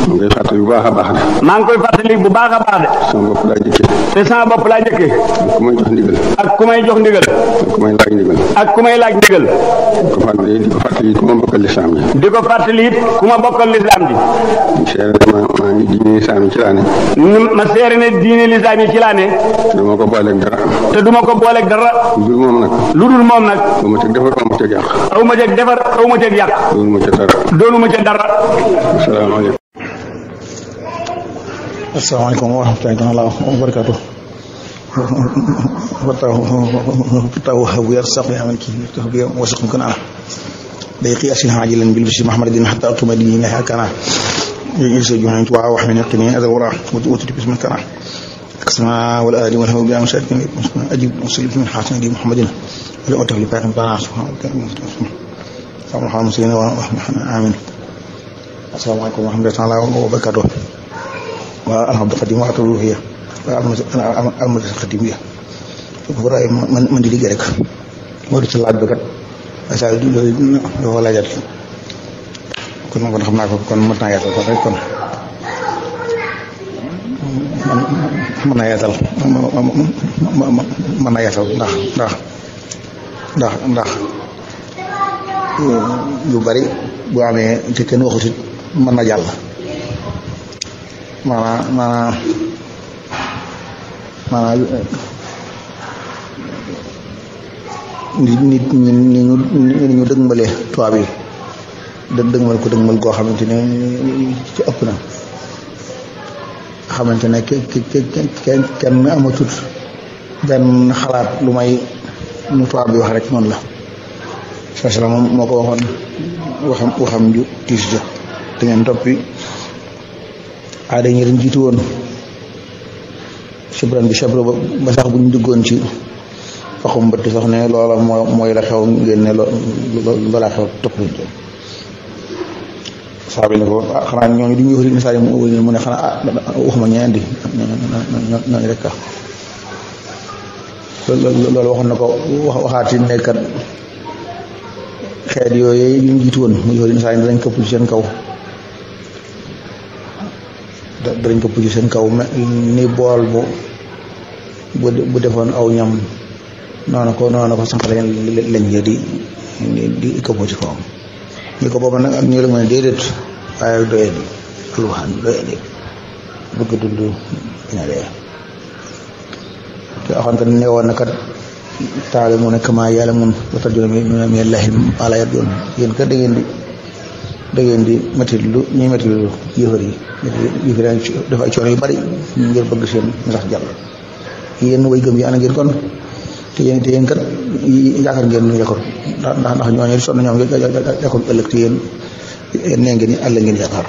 mu ngay fàttali bu baax a baax de maa ngi koy fàttali bu baax a baax de sama bopp laa jëkkee te sama bopp laa njëkkee ku may jox ndigal ak ku may jox ndigal ak ku may laaj ndigal ak ku may laaj ndigal di ko fàttali di ko fàttali ku ma bokkal lislaam ji di ko fàttali it ku ma bokkal lislaam ji seere ne ma maa ngi diine lislaam yi ci laa ne ni ma seere ne diine lislaam yi ci laa ne te dama ko booleeg dara te duma ko booleeg dara lu dul moom nag lu dul moom nag ba ma teg defar ba ma teg yàq aw ma ceeg defar aw ma ceeg yàq loolu ma ca dara doonu ma ca dara asalaamaaleykum asalaamaaleykum wa rahmatulahi taala wa barakaatu fatahu fatahu habu yarsaq ya man ki tahbi wasaq kana دقيقة أسين عاجلا بالبشر محمد الدين حتى أطلب ديني لها كان يجلس جهنم توعى وحمل يقني هذا وراء وتجب اسم كان كسما والآل والهو بلا مشارك أجيب وسلم من حسن دي محمد ولا أتغلب باقي بنا سبحانه وتعالى سلام الله المسلمين ورحمة آمين السلام عليكم ورحمة الله تعالى وبركاته والحمد القديم وأتوب هي المدرسة القديمية برأي من دي رek moo di ci laaj bi kat asa loolu dafa laajat kon kon xam naa ko kon mën naa yaatal kon rek kon mën naa yaatal mën naa yaatal ndax ndax ndax ndax yu bari bu amee ci kenn waxut it mën na jàll maanaam maanaam maanaam nit nit ñi ni ñu ni ñu dëgmale tubaab yi dë dëgmal ko dëgmal goo xamante ne ci ëpp na xamante ne ke ke kenn kenn amatut benn xalaat lu may nu tubaab bi wax rek noonu la sasala moom moo ko waxoon waxam waxam ju tiis ja da ngeen toppi aada ñi leen jiitu woon sabran bi sabra ba sax buñ duggoon ci faxum mbëtt sax ne loola moo mooy la xew ngeen ne loola xew topp saa bi ne ko xanaa ñooñu du ñu wëri misaal yi mu ne xanaa ah waxuma ñeneen di ñooñu rek ah loolu waxoon na ko wax waxaati ne kat xeet yooyu yu ñu jiitu woon muy wëri misaal yi danañ këpp ci seen kaw danañ këpp ci seen kaw ni bool bu bu defoon aw ñam noonu ko noonu ko sànq lañ lañ di di këpp ci kawam ñu ko booba nag ak ñu la mën a déedéet waaye doye di alwaxaan doye di bëgg dund ña dee te axoon kat ne woon na kat taale mu ne kama yàlla mun watar jona mi mi mi lahi ala yat yoon yéen kat da ngeen di da ngeen di métti lu ñuy métti lu yëfar yi yëfar yi dafa ay coono yu bari ngir bëgg seen sax jàll yéen way gëm yi ana ngeen kon te yéen te yéen kat yaakaar ngeen nu yakkoon ndax ndax ndax ñooñu sonn ñoom yakkoon ëllëg te yéen nee ngeen ni àll ngeen yaakaar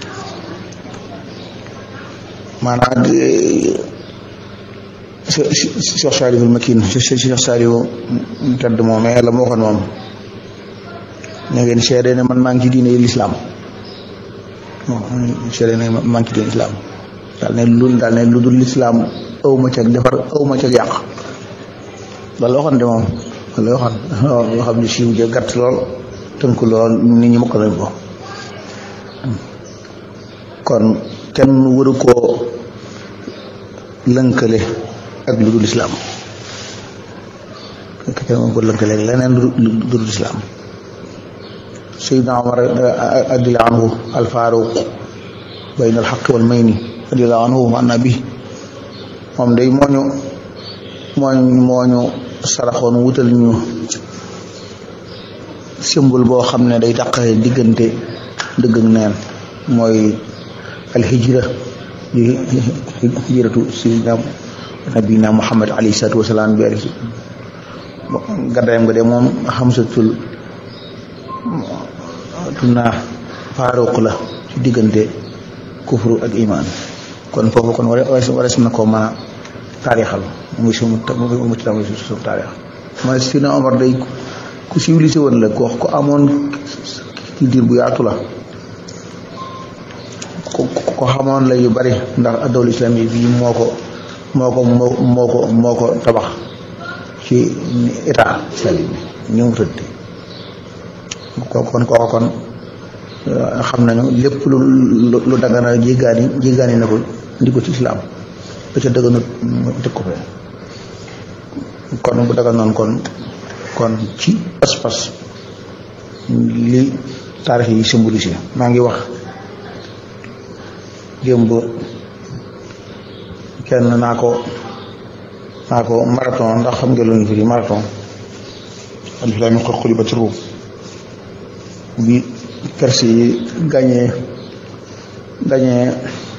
maanaam Cheikh Saliou Makin Cheikh Saliou tedd moom mais la ma waxoon moom ne ngeen seede ne man maa ngi ci diine lislaam seede ne maa ngi ci diine lislaam daal ne lu daal ne lu dul lislaam aw ma ca defar aw ma ca yàq loolu waxoon de moom loolu waxoon loo xam ne siiw ja gàtt lool tënk lool nit ñi mokk nañ ko kon kenn waru koo lënkale ak lu dul islaam kenn waru ko lënkale leneen lu dul islaam Seydina Omar radiyallahu anhu alfaaruq bayna alxaq wal mayni radiyallahu anhu wa anna bi moom day mooñu mooñu mooñu saraxoon wutal ñu symbole boo xam ne day taqale diggante dëgg ak neen mooy alhijra di hijratu sayyidina nabina muhammad alayhi salaatu wasalaam bi gàddaayam nga de moom xamsatul tunaa faaruq la ci diggante kufru ak iman kon foofu kon war wares na koo mën a taarixal muy sumu mu ci tamit sumu taarix mooy Sina Omar day ku civilisé woon la ko ko amoon culture bu yaatu la ko xamoon la yu bari ndax adawul islam yi bii moo ko moo ko moo ko moo ko tabax ci état islamique bi ñu mu tëdd kon kooku kon xam nañu lépp lu lu lu dagana jéggaani jéggaani na ko indi ko ci islaam ba ca dëgganut mu teg ko fee kon bu daga noonu kon kon ci pas-pas li taarix yi symbolisé maa ngi wax démb kenn naa ko naa ko marathon ndax xam nga lu ñu firi marathon alif laam miim qad ghulibat Ruum bi Perse yi gañee gañee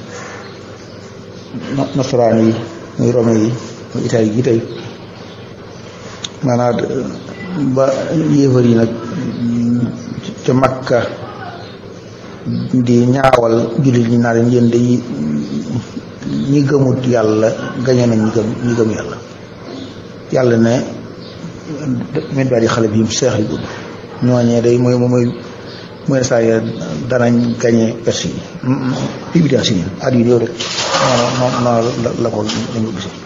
nasaraan yi muy Rome yi muy Italie gi tey maanaam ba yéefar yi nag ca Makka di ñaawal jullit ñi naa leen yéen day ñi gëmut yàlla gañe nañ ñi gëm ñi gëm yàlla yàlla ne mit baat yi xale bi seex yi gudd ñooñee day mooy mooy mooy saa yi danañ gañe perse yi pibidaa si nii at yi yow rek noonu noonu la ko lañ ko gisee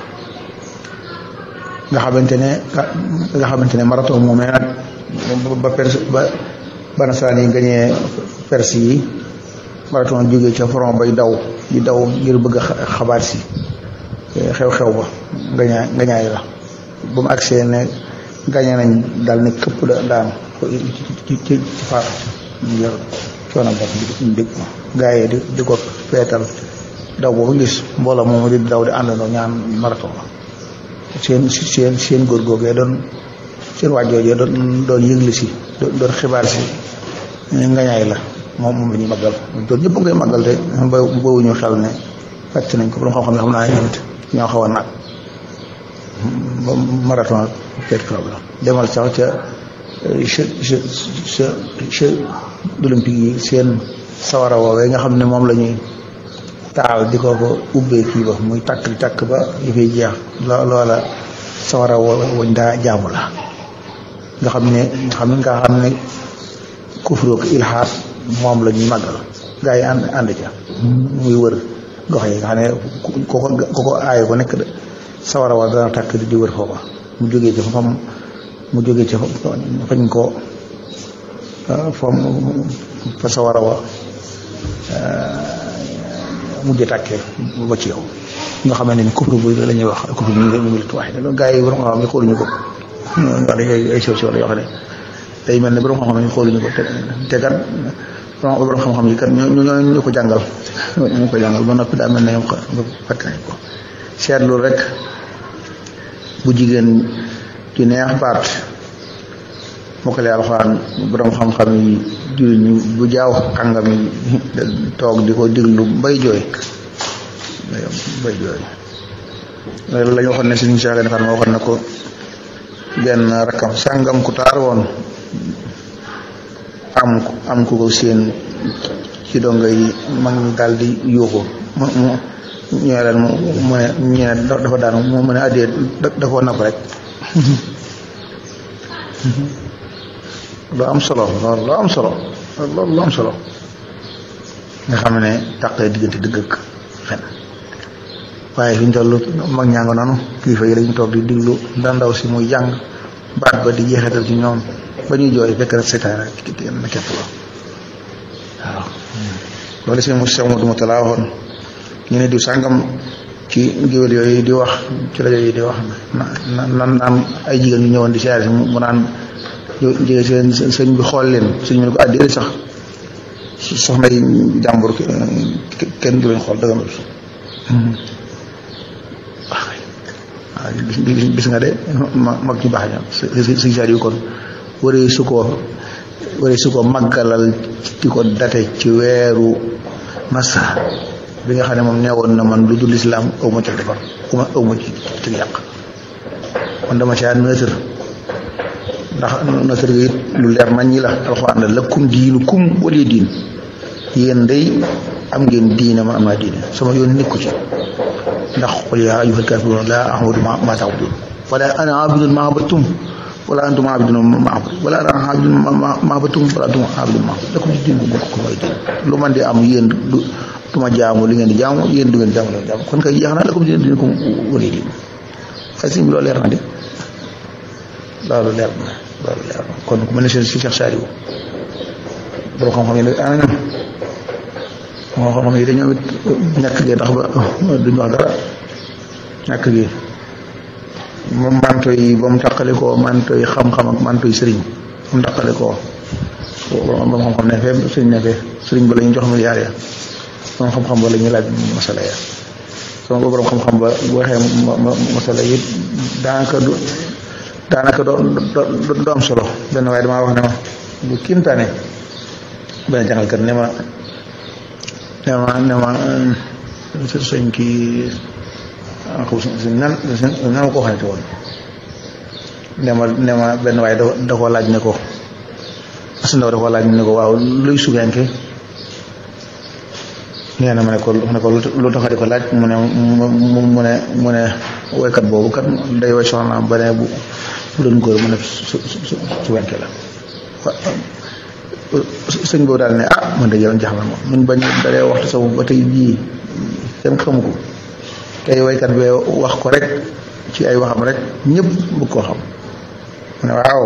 nga xamante ne nga xamante ne marathon moomee nag ba perse ba ba nasaraan yi gañee perse yi marathon jógee ca front bay daw di daw ngir bëgg a xabaar si xew-xew ba ngañaay ngañaay la ba mu agsee ne gañe nañ daal ne këpp da daan ci ci ci faatu ngir coono bopp di dégg gaa yi di di ko feetal daw boobu gis mbooloo moomu di daw di àndandoo ñaan marathon la seen seen seen góor googee doon seen wàjjoojee doon doon yëgli si doon xibaar si ngañaay la moom moom la ñuy màggal doon ñëpp ngay màggal te ba boobuñu xel ne fàtt nañ ko borom xam-xam ne xam naa ne tamit ñoo xaw a naag ba marathon ak peut-être problème demal sax ca jeux jeux jeux olympique yi seen sawara woowee nga xam ne moom la ñuy taal di ko ko ubbee kii ba muy takk di takk ba yi fay jeex loola sawara wañ daa jaamu la nga xam ne nga xam ne nga xam ne kufru ak ilhaad moom la ñuy màggal gaa yi ànd ànd ca muy wër gox yi nga xam ne ko ko ko ko aayo ko nekk sawara wa dana takk di wër foofa mu jógee ci fam mu jógee ci fañ ko fam fa sawara wa mujj tàkkee ba ci yow nga xam ne ni kufru bu la ñuy wax kufru mu ngi tuwaay loolu gaa yi borom xam-xam yi xooluñu ko wax dañ ay sew sew la yoo xam ne day mel ne borom xam-xam yi xooluñu ko te te kat borom xam-xam yi kat ñoo ñoo ñu ko jàngal ñu ko jàngal ba noppi daa mel ne ñoom fàtte nañ ko seetlu rek bu jigéen ci neex baat mokkale alxuraan borom xam-xam yi jullit ñi bu jaaw kàngam yi toog di ko diglu bay jooy bay jooy la ñu waxoon ne suñu Cheikh Defar ma waxoon ne ko benn rakkam sàngam ku taar woon am am ku ko seen ci donga yi mag ñi daal di yuuxu mu mu ñëwee leen mu mu ne ñu ne dafa daanu mu ne addee da koo napp rek lu am solo loolu lu am solo loolu lu am solo nga xam ne tàqee diggante dëgg ak fen waaye fi ñu toll mag ñaa nga noonu kilifa yi dañu toog di diglu ndandaw si muy jàng baat ba di jeexital ci ñoom ba ñuy jooy fekk rek seetaan rek na képp la waaw loolu si mu sew duma talaa waxoon ñu ne diw sàngam ci géwél yooyu di wax ci rajo yi di wax na nan naan ay jigéen ñu ñëwoon di siyaare si mu naan jigéen seen sëñ bi xool leen sëñ bi ne ko àddi sax soxna yi jàmbur kenn du leen xool dëgganul waaw gis nga de mag ci baax ñam si saar yu kon waree su ko waree su ko màggalal di ko date ci weeru massa bi nga xam ne moom neewoon na man lu dul islaam aw ma ci defar uma aw ma ci ci yàq man dama caa nëtër ndax nëtër gi it lu leer nañ ñi la alxuraan la lakum diinu kum wali diin yéen day am ngeen diine man am naa diine sama yoon nekku ci ndax qul yaa ayyuhal kaafiruun laa a'budu maa ta'buduun wala ana aabidun maa abadtum wala antum aabidun maa abud wala ana aabidun maa abadtum wala antum aabidun maa abud lakum diinukum waliya diin lu man di am yéen du du ma jaamu li ngeen di jaamu yéen du ngeen di jaamu li ngeen di jaamu kon kay jeex na lakum diinukum waliya diin xëy si loolu leer na de loolu leer na loolu leer na kon ku mel ne si Cheikh Saliou borom xam-xam yi nag ana ñoom moo xam-xam yi dañoo it ñàkk gi tax ba duñ wax dara ñàkk gi moom manto yi ba mu tàqale koo manto yi xam-xam ak manto yi sëriñ ba mu tàqale koo ba mu xam-xam ne fee sëriñ ne fee sëriñ ba la ñuy jox milliards ya borom xam-xam ba la ñuy laaj masala ya sama ba borom xam-xam ba bu waxee masala yi daanaka du daanaka do do am solo benn waaye damaa wax ne ma bu kiimtaane benn jàngalkat ne ma ne ma ne ma sëñ kii xaw si nan nan ma ko waxante woon ne ma ne ma benn waaye da da koo laaj ne ko as ndaw da koo laaj ne ko waaw luy sugenke nee na ma ne ko ne ko lu tax di ko laaj mu ne mu ne mu ne woykat boobu kat day woy soxnaam ba ne bu bu doon góor mu ne su su su wenke la sëñ boobu daal ne ah man de yow jaxamal moom mun bañ dalee waxtu sa ba tey jii kenn xamu ko tey woykat bi wax ko rek ci ay waxam rek ñëpp bëgg koo xam mu ne waaw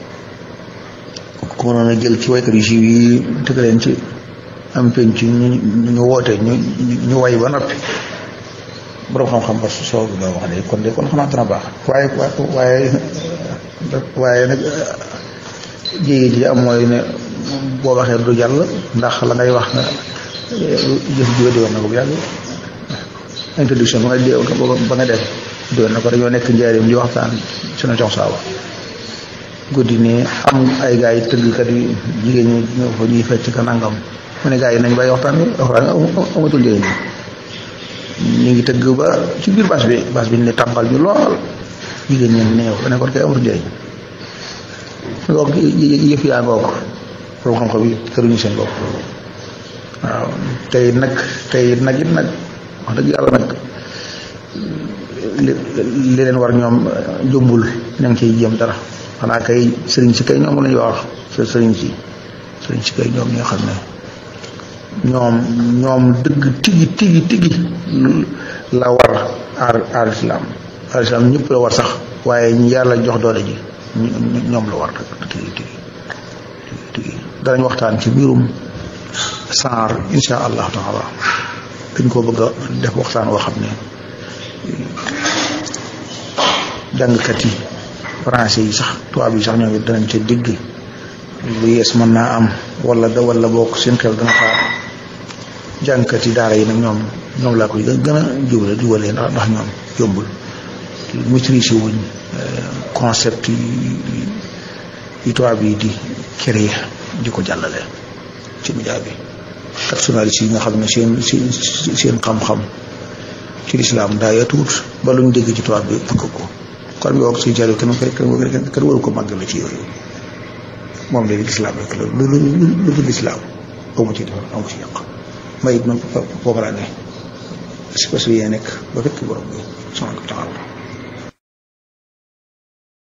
ko mënoon a jël ci woykat yu siiw yi tëgg leen ci am penc ñu ñu woote ñu ñu way ba noppi borom xam-xam ba soo nga wax de kon de kon xanaa dana baax waaye waaye waaye nag jéegi ji am mooy ne boo waxee du jàll ndax la ngay wax nga jëf ji di woon na ko bu yàgg introduction ba nga ba nga def di woon na ko dañoo nekk njaarim di waxtaan sunu jox saaba guddi nii am ay gars yi tëggkat yi jigéen ñi ñëw fa ñuy fecc ka nangam mu ne gars yi nañ bàyyi waxtaan bi waxtaan amatul njëriñ ñu ngi tëgg ba ci biir bâche bi bâche bi ne tàmbal ñu lool jigéen ñi neew ne kon kay amatul njëriñ ngoog yëf yaa ngoog borom xam-xam yi këruñu seen bopp waaw tey nag tey nag it nag wax dëgg yàlla nag li li leen war ñoom jumbul ña ngi ciy jéem dara xanaa kay sëriñ si kay ñoom la ñuy wax sëriñ si sëriñ si kay ñoom ñoo xam ne ñoom ñoom dëgg tigi tigi tigi la war aar aar islam aar islam ñëpp la war sax waaye ñu yàlla jox doole ji ñoom la war tigi tigi tigi danañ waxtaan ci mbirum saar insha allahu taala dañ ko bëgg a def waxtaan woo xam ne jàngkat yi français yi sax tubaab yi sax ñoom it danañ ca digg lu yees mën naa am wala da wala bokk seen xel dana xaar jàngkat yi daara yi nag ñoom ñoom laa koy gën a jubale jubalee ndax ndax ñoom yombul maîtriser wuñ concept yi yi tubaab yi di créer di ko jàllale ci média bi personnalité yi nga xam ne seen seen seen xam-xam ci lislaam daa yatuut ba luñ dégg ci tubaab bi fëkk ko kon yow si jàll kenn kenn kenn waru ko màggale ci yooyu moom léegi lislaam rek la lu lu lu dul lislaam amu ci defar amu ci yàq may it man foofu laa ne parce que yéen nekk ba fekk borom bi subhanahu wa taala